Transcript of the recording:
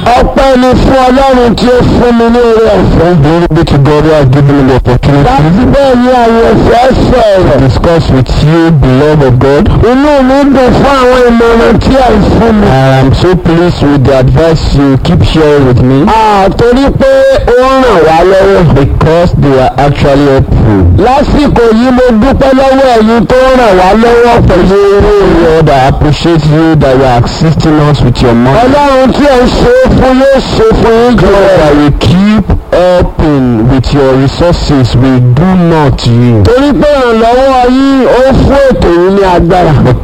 ọpẹ́ ni fún ọlọ́run tí ó fún mi ní oore ọ̀fẹ́. Glory be to God who has given me the láti opportunity bẹ́ẹ̀ ni àwọn ọ̀fẹ́ to sọ̀rọ̀. discuss with you the love of God. inú mi dùn fún àwọn ìmọ̀ràn tí ẹ̀ ń fún mi. I am so pleased with the advice you keep sharing with me àtorí pé ó ń ràn wá lọ́wọ́. because they are actually helpful. lásìkò yìí mo dúpẹ́ lọ́wọ́ ẹ̀yin tó ń ràn wá lọ́wọ́ pẹ̀lú owó rẹ̀. Lord, I appreciate you that you are assisting us with your money. ọlọ́run tí ẹ̀ ń ṣe é fún yóò ṣe fún yín jù God, rẹ̀. that we keep helping with your resources we do not you. torí pé ìrànlọ́wọ́ yín ó fún ètò yìí ní agbára.